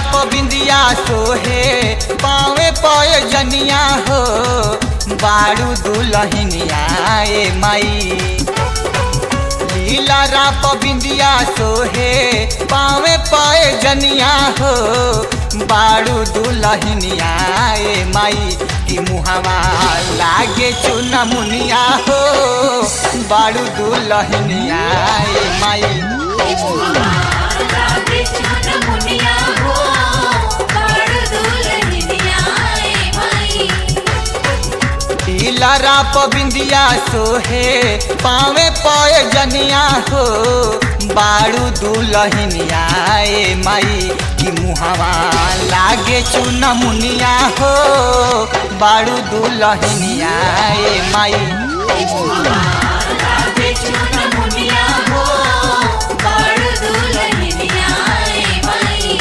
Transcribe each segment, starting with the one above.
पबिंदिया सोहे पावे पय जनिया हो बारू दुलहिनिया ए माई लीला राप बिंदिया सोहे पावे पाए जनिया हो बारू दुलहिनिया ए माई की मुहावा लागे चुना मुनिया हो बारू दुलहिनिया ए माई लागे चुन मुनिया हो बाड़ दुल्हनिया ए भाई लीला राप बिंदिया सोहे पावे पाए जनिया हो बारू दुलहिनिया ए माई की मुहावा लागे चुना मुनिया हो बारू दुलहिनिया ए माई लागे चुन मुनिया हो बाड़ दुल्हनिया ए भाई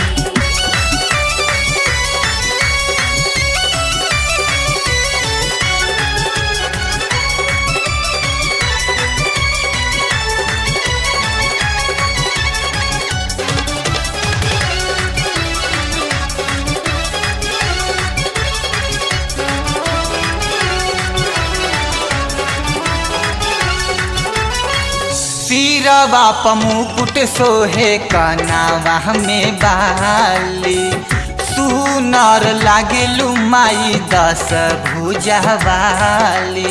सिरवा पमुकुट सोहे कनावा में बाली सुनर लागेलू माई दस भुजा वाली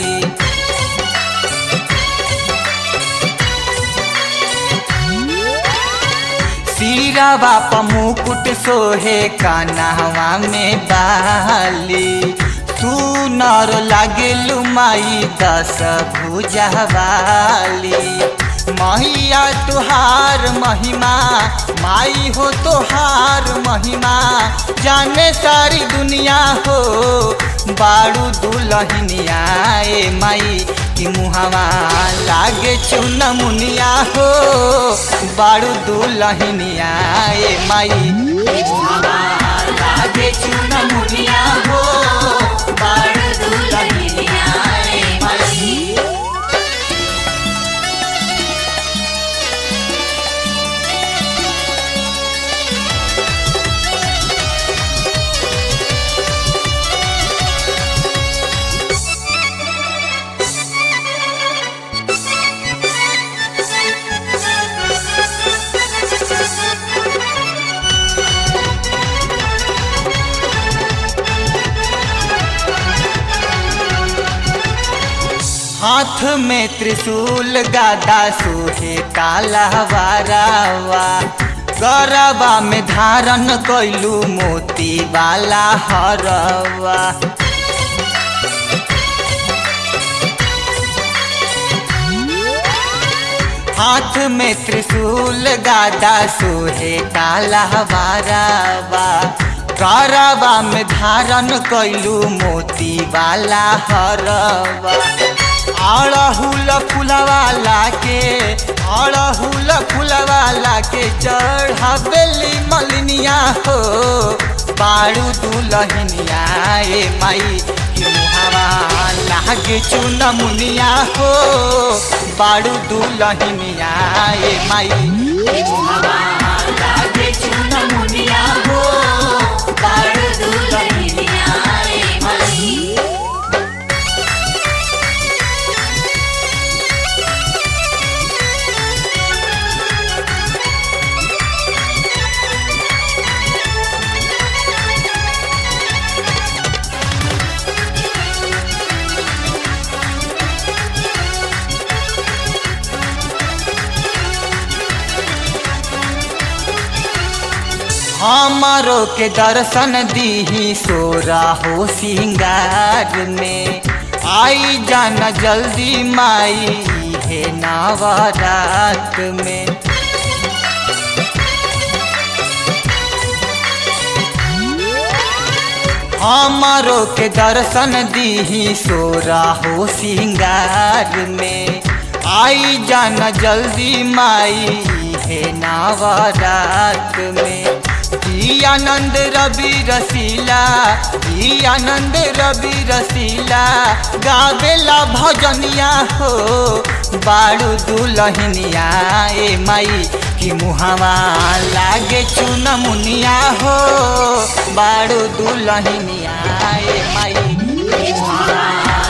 सिरवा पमुकुट सोहे कनावा में बाली सुनर लागेलू माई दस भुजा वाली मैया तुहार महिमा माई हो तोहार महिमा जाने सारी दुनिया हो बारू दुलहिनिया ए माई की मुहावा लागे चुन मुनिया हो बारू दुलहिनिया ए माई की मुहावा लागे चुन मुनिया हो बारू दुलहिनिया ए माई हाथ में त्रिशूल गादा सोहे काला वारावा गरबा में धारण कैलू मोती वाला हरवा हाथ में त्रिशूल गादा सोहे काला वारावा गरबा में धारण कैलू मोती वाला हरवा अड़हुल फुलवाला के अड़हुल फुलवाला के चढ़ावेली मलिनिया हो बारू दुलहिनिया ए माई की मुहावा लागे चुन मुनिया हो बारू दुलहिनिया ए माई की मुहावा लागे चुन मुनिया हो बारू दुलहिनिया ए माई हमारो के दर्शन दीही सोरा हो सिंगार में आई जाना जल्दी माई है नवरात में हमारो के दर्शन दीही सोरा हो सिंगार में आई जाना जल्दी माई है नवरात में ई आनंद रवि रसीला ई आनंद रवि रसीला गावेला भजनिया हो बाड़ू दुलहिनिया ए माई कि मुहावा लागे चुन मुनिया हो बाड़ू दुलहिनिया ए माई मुहावा